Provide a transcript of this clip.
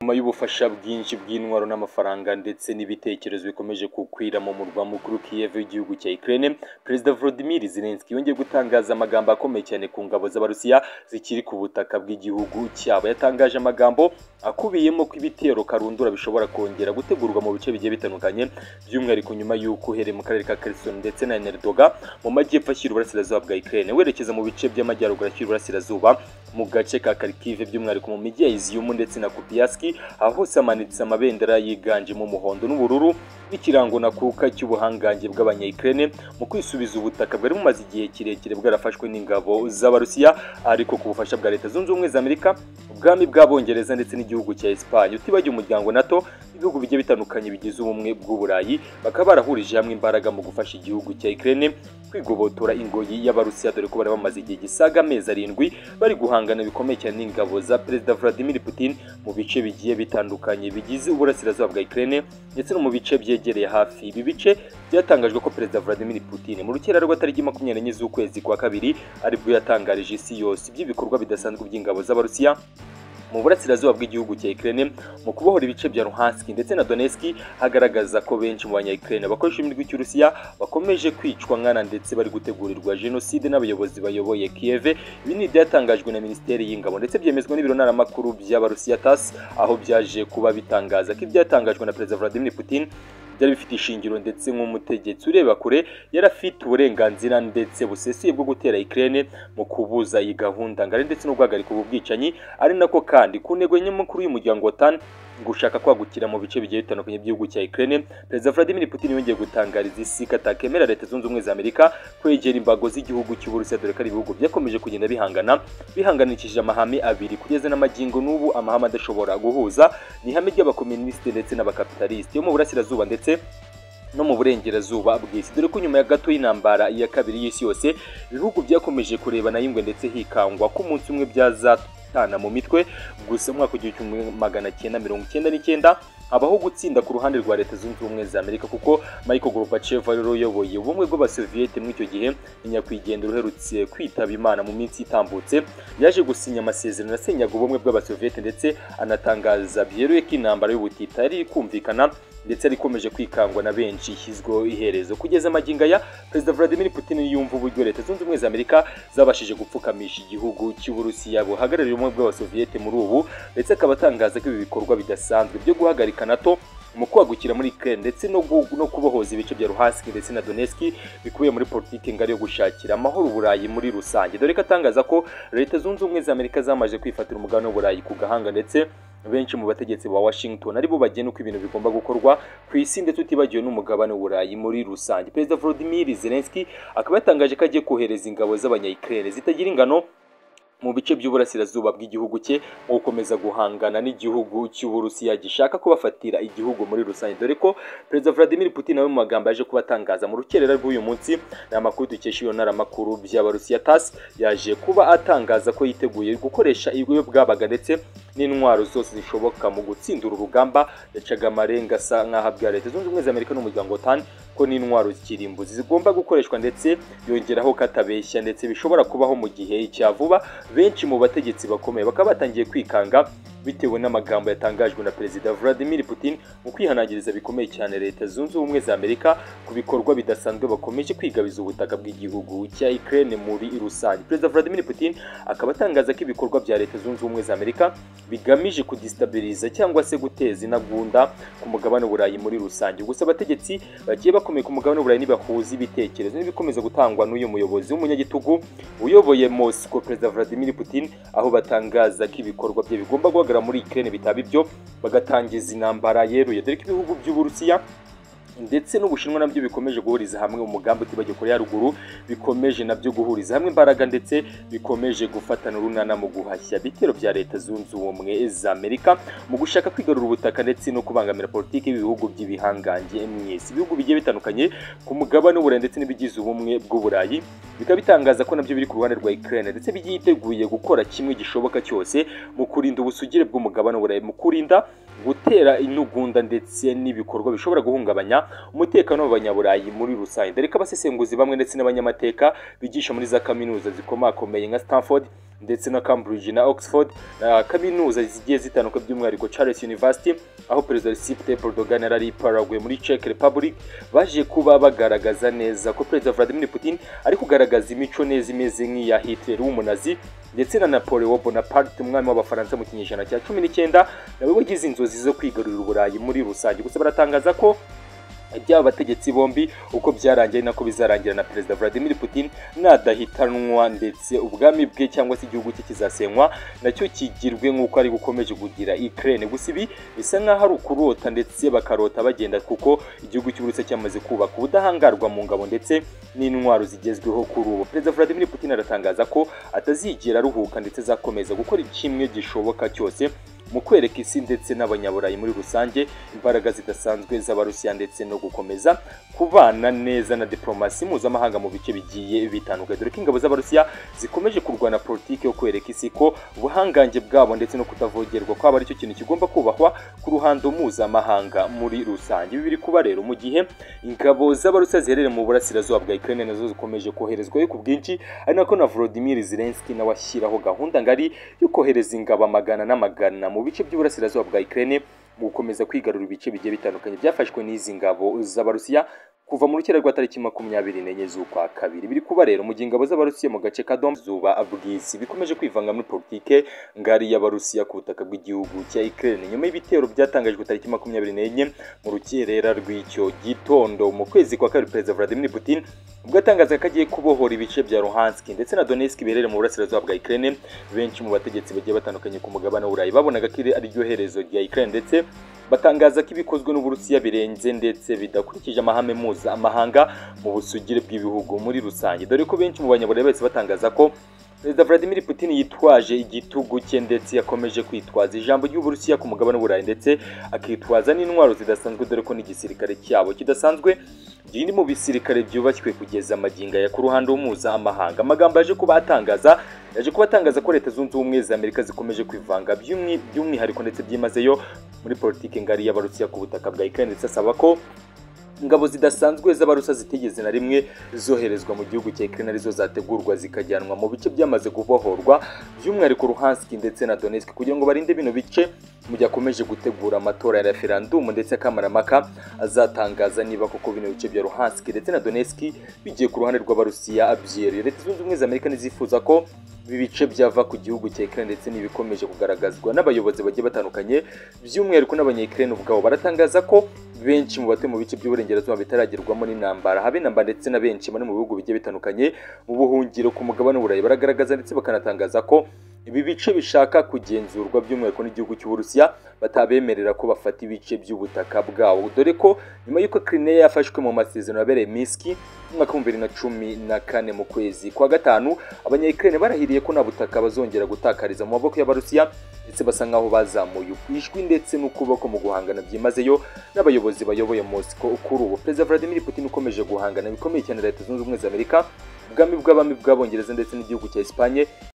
nyuma y'ubufasha bwinshi bw'intwaro n'amafaranga ndetse n'ibitekerezo bikomeje kukwira mu murwa mukuru Kiev w'igihugu cya Ukraine Perezida Volodymyr Zelensky yongeye gutangaza amagambo akomeye cyane ku ngabo z'Abarusiya zikiri ku butaka bw'igihugu cyabo yatangaje amagambo akubiyemo ko ibitero karundura bishobora kongera gutegurwa mu bice bigiye bitandukanye by'umwihariko nyuma y'uko uhereye mu karere ka Kherson ndetse na Enerdoga mu majyepfo ashyira uburasirazuba bwa Ukraine werekeza mu bice by'amajyaruguru ashyira uburasirazuba mu gace ka Kharkiv by'umwihariko mu mijyi ya Izium ndetse na Kupiansk aho hose hamanitse amabendera yiganjemo umuhondo n'ubururu n'ikirango nakuka cy'ubuhangange bw'abanya-Ukraine mu kwisubiza ubutaka bwari bumaze igihe kirekire bwarafashwe n'ingabo z'Abarusiya ariko ku bufasha bwa Leta Zunze Ubumwe za Amerika ubwami bw'Abongereza ndetse n'igihugu cya Espagne utibagiye umuryango NATO ibihugu bigiye bitandukanye bigize ubumwe bw'uburayi bakaba barahurije hamwe imbaraga mu gufasha igihugu cya Ukraine kwigobotora ingoyi y'Abarusiya dore ko bari bamaze igihe gisaga amezi arindwi bari guhangana bikomeye cyane n'ingabo za Perezida Vladimir Putin mu bice bigiye bitandukanye bigize uburasirazuba bwa Ukraine ndetse no mu bice byegereye hafi ibi bice byatangajwe ko Perezida Vladimir Putin mu rukera rw'atariki makumyabiri n'enye z'ukwezi kwa kabiri aribwo yatangarije isi yose iby'ibikorwa bidasanzwe by'ingabo z'Abarusiya mu burasirazuba bw'igihugu cya Ukraine mu kubohora ibice bya Luhansk ndetse na Donetsk hagaragaza ko benshi mu banya Ukraine bakoresha imirwi cy'Urusiya bakomeje kwicwa nkana ndetse bari gutegurirwa genocide n'abayobozi bayoboye Kiev ibi ni ibyatangajwe na Minisiteri y'Ingabo ndetse byemezwa n'ibiro ntaramakuru by'Abarusiya TASS aho byaje kuba bitangaza ko ibyatangajwe na Perezida Vladimir Putin byari bifite ishingiro ndetse nk'umutegetsi ureba kure yari afite uburenganzira ndetse busesuye bwo gutera Ukraine mu kubuza iyi gahunda ngari ndetse no guhagarika ubu bwicanyi ari nako kandi ku ntego nyamukuru y'umuryango wa TAN gushaka kwagukira mu bice bigiye bitandukanye by'igihugu cya Ukraine Perezida Vladimir Putin yongeye gutangariza isi ko atakemera Leta Zunze Ubumwe za Amerika kwegera imbago z'igihugu cy'Uburusiya dore ko ari ibihugu byakomeje kugenda bihangana bihanganishije amahame abiri kugeza n'amagingo n'ubu amahame adashobora guhuza ni ihame ry'abakomunisite ndetse n'abakapitalisite yo mu burasirazuba ndetse no mu burengerazuba bw'isi dore ko nyuma ya gato y'intambara ya kabiri y'isi yose ibihugu byakomeje kurebana y'ingwe ndetse hikangwa ko umunsi umwe byazatana mu mitwe gusa mu mwaka w'igihumbi magana cyenda mirongo icyenda n'icyenda habaho gutsinda ku ruhande rwa leta zunze ubumwe za amerika kuko michael gorbachev rero uyoboye ubumwe bw'abasoviyete muri icyo gihe nyakwigendera uherutse kwitaba imana mu minsi itambutse yaje gusinya amasezerano asenyaga ubumwe bw'abasoviyete ndetse anatangaza byeruye ko intambara y'ubutita yari kumvikana ndetse ari ikomeje kwikangwa na benshi ishyizweho iherezo kugeza amagingo aya perezida Vladimir Putin yumva uburyo leta zunze ubumwe za Amerika zabashije gupfukamisha igihugu cy'Uburusiya buhagarariye ubumwe bw'abasoviyete muri ubu ndetse akaba atangaza ko ibi bikorwa bidasanzwe byo guhagarika NATO mu kwagukira muri Ukraine ndetse no, no kubohoza ibice bya Luhansk ndetse na Donetsk bikubiye muri politiki ngari yo gushakira amahoro Uburayi muri rusange dore ko atangaza ko leta zunze ubumwe za Amerika zamaze kwifatira umugabane w'Uburayi ku gahanga ndetse benshi mu bategetsi ba Washington aribo bagena uko ibintu bigomba gukorwa ku isi ndetse utibagiwe n'umugabane w'Uburayi muri rusange Perezida Volodymyr Zelensky akaba yatangaje ko agiye kohereza ingabo z'abanya-Ukraine zitagira ingano mu bice by'uburasirazuba bw'igihugu cye mu gukomeza guhangana n'igihugu cy'uburusiya gishaka kubafatira igihugu muri rusange dore ko perezida Vladimir Putin nawe mu magambo yaje kubatangaza mu rukerera rw'uyu munsi ni amakuru dukesha iyo ntaramakuru by'abarusiya TASS yaje kuba atangaza ko yiteguye gukoresha ibigo bwabaga ndetse n'intwaro zose zishoboka mu gutsinda uru rugamba yacaga amarenga asa nk'aho abwira leta zunze ubumwe za Amerika n'umuryango TAN ko n'intwaro z'ikirimbuzi zigomba gukoreshwa ndetse yongeraho katabeshya ndetse bishobora kubaho mu gihe cya vuba benshi mu bategetsi bakomeye bakaba batangiye kwikanga bitewe n'amagambo yatangajwe na perezida Vladimir Putin mu kwihanangiriza bikomeye cyane leta zunze ubumwe za Amerika ku bikorwa bidasanzwe bakomeje kwigabiza ubutaka bw'igihugu cya Ukraine muri rusange perezida Vladimir Putin akaba atangaza ko ibikorwa bya leta zunze ubumwe za Amerika bigamije kudistabiriza cyangwa se guteza intagunda ku mugabane w'Uburayi muri rusange gusa abategetsi bagiye bakomeye ku mugabane w'Uburayi ntibahuza ibitekerezo n'ibikomeza gutangwa n'uyu muyobozi w'umunyagitugu uyoboye Moscow perezida Vladimir Putin aho batangaza ko ibikorwa bye bigomba guhagarara muri Ukraine bitaba ibyo bagatangiza intambara yeruye dore ko ibihugu by'Uburusiya ndetse n'ubushinwa nabyo bikomeje guhuriza hamwe umugambi utibagiwe kure ya ruguru bikomeje nabyo guhuriza hamwe imbaraga ndetse bikomeje gufatana urunana mu guhashya bitero bya leta zunze ubumwe za Amerika mu gushaka kwigarura ubutaka ndetse no kubangamira politiki y'ibihugu by'ibihangange mu isi ibihugu bigiye bitandukanye ku mugabane w'uburayi ndetse n'ibigize ubumwe bw'uburayi bikaba bitangaza ko nabyo biri ku ruhande rwa Ukraine ndetse byiteguye gukora kimwe gishoboka cyose mu kurinda ubusugire bw'umugabane w'uburayi mu kurinda gutera intugunda ndetse n'ibikorwa bishobora guhungabanya umutekano w'abanyaburayi muri rusange dore ko abasesenguzi bamwe ndetse n'abanyamateka bigisha muri za kaminuza zikomakomeye nka stanford ndetse na Cambridge na Oxford na kaminuza zigiye zitandukanye by'umwihariko Charles University aho perezida Recep Tayyip Erdogan yari Paraguay muri Czech Republic baje kuba bagaragaza neza ko perezida Vladimir Putin ari kugaragaza imico neza imeze nk'iya Hitler w'umunazi ndetse na Napoleon Bonaparte umwami w'abafaransa mu kinyejana cya cumi n'icyenda nawe wagize inzozi zo kwigarurira uburayi muri rusange gusa baratangaza ko by'aba bategetsi bombi uko byarangiye nako bizarangira na perezida Vladimir Putin nadahitanwa ndetse ubwami bwe cyangwa se igihugu cye kizasenywa nacyo kigirwe nk'uko ari gukomeje kugira Ukraine gusa ibi bisa nk'aho ari ukurota ndetse bakarota bagenda kuko igihugu cy'uburusiya cyamaze kubaka ubudahangarwa mu ngabo ndetse n'intwaro zigezweho kuri ubu perezida Vladimir Putin aratangaza ko atazigera aruhuka ndetse azakomeza gukora kimwe gishoboka cyose mu kwereka isi ndetse n'abanyaburayi muri rusange imbaraga zidasanzwe z'abarusiya ndetse no gukomeza kubana neza na diplomasi mpuzamahanga mu bice bigiye bitandukanye dore ko ingabo z'abarusiya zikomeje kurwana politiki yo kwereka isi ko ubuhangange bwabo ndetse no kutavogerwa kwabo aricyo kintu kigomba kubahwa ku ruhando mpuzamahanga muri rusange ibi biri kuba rero mu gihe ingabo z'abarusiya ziherereye mu burasirazuba bwa Ukraine nazo zikomeje koherezwayo ku bwinshi ari nako na Volodymyr Zelensky nawe ashyiraho gahunda ngari yo kohereza ingabo amagana n'amagana mu bice by'uburasirazuba bwa Ukraine mu gukomeza kwigarura ibice bigiye bitandukanye byafashwe n'izi ngabo z'abarusiya kuva mu rukera rwa tariki makumyabiri n'enye z'ukwa kabiri biri kuba rero mu gihe ingabo z'abarusiya mu gace ka Donbass bw'isi bikomeje kwivanga muri politike ngari y'abarusiya ku butaka bw'igihugu cya Ukraine nyuma y'ibitero byatangajwe tariki makumyabiri n'enye mu rukerera rw'icyo gitondo mu kwezi kwa kabiri perezida Vladimir Putin ubwo atangaza ko agiye kubohora ibice bya Luhansk ndetse na Donetsk biherereye mu burasirazuba bwa Ukraine benshi mu bategetsi bagiye batandukanye ku mugabane w'Uburayi babonaga ko ari ryo herezo rya Ukraine ndetse batangaza ko ibikozwe n'uburusiya birenze ndetse bidakurikije amahame mpuzamahanga mu busugire bw'ibihugu muri rusange dore ko benshi mu banyaburayi bahise batangaza ko perezida Vladimir Putin yitwaje igitugu cye ndetse yakomeje kwitwaza ijambo ry'uburusiya ku mugabane w'uburayi ndetse akitwaza n'intwaro zidasanzwe dore ko n'igisirikare cyabo kidasanzwe riri mu bisirikare byubashywe kugeza amaginga ya ku ruhande mpuzamahanga amagambo yaje kuba atangaza yaje kuba atangaza ko leta zunze ubumwe za amerika zikomeje kwivanga by'umwihariko ndetse byimazeyo muri politiki ngari y'abarusiya ku butaka bwa Ukraine ndetse asaba ko ingabo zidasanzwe z'abarusa zitigeze na rimwe zoherezwa mu gihugu cya Ukraine arizo zategurwa zikajyanwa mu bice byamaze kubohorwa by'umwihariko Luhansk ndetse na Donetsk kugira ngo barinde bino bice mu gihe akomeje gutegura amatora ya referendum ndetse akamaramaka azatangaza niba koko bino bice bya Luhansk ndetse na Donetsk bigiye ku ruhande rw'abarusiya abyereye leta zunze ubumwe za Amerika ntizifuza ko ibi bice byava ku gihugu cya Ukraine ndetse n'ibikomeje kugaragazwa n'abayobozi bagiye batandukanye by'umwihariko n'abanyayukraine ubwabo baratangaza ko benshi mu batuye mu bice by'uburengerazuba bitaragerwamo n'intambara habe intambara ndetse na benshi bari mu bihugu bigiye bitandukanye mu buhungiro ku mugabane w'uburayi baragaragaza ndetse bakanatangaza ko ibi bice bishaka kugenzurwa by'umwihariko n'igihugu cy'uburusiya batabemerera ko bafata ibice by'ubutaka bwawo dore ko nyuma y'uko Crimea yafashwe mu masezerano yabereye Minsk mu mwaka w'ibihumbi bibiri na cumi na kane mu kwezi kwa gatanu abanyayukraine barahiriye ko nta butaka bazongera gutakariza mu maboko y'abarusiya ndetse basa nkaho bazamuye ijwi ndetse n'ukuboko mu guhangana byimazeyo n'abayobozi bayoboye Moscow kuri ubu perezida Vladimir Putin ukomeje guhangana bikomeye cyane leta zunze ubumwe za Amerika ubwami bw'abami bw'abongereza ndetse n'igihugu cya Espagne